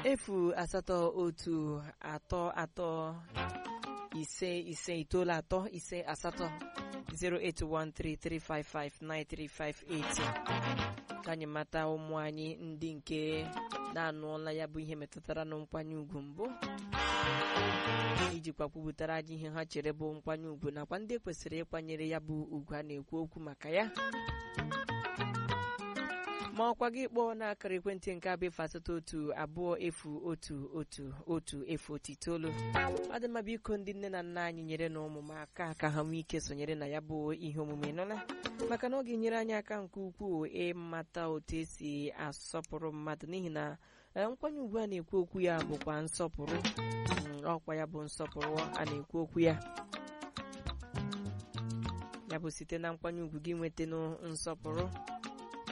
efu asatọ otu atọ atọ ise ise itoolu atọ ise asatọ 08133559358 ka anyị mata ụmụ anyị ndị nke na-anụọla ya bụ ihe metụtara na nkwanye ugwu mbụ ijikwa kwupụtara anyị ihe ha chere bụ nkwanye ugwu nakwa ndị kwesịrị ịkwanyere ya bụ ugwu a na-ekwu okwu maka ya ma ọkwa gị kpọọ n'akara ekwentị nke abụ efu asatọ otu abụọ efu otu otu otu efu otu itoolu ọ dị mma biko ndị nne na nna anyị nyere na ụmụ m aka ka ha nwee ike sonyere na ya bụ ihe omume nụla maka na ọ ga-enyere anyị aka nke ukwuu ịmata otu esi asọpụrụ mmadụ n'ihi na nkwanye ugwu a na-ekwu okwu ya bụkwa nsọpụrụ ọkwa ya bụ nsọpụrụ a na-ekwu okwu ya ya bụ site na nkwanye ugwu gị nweta nsọpụrụ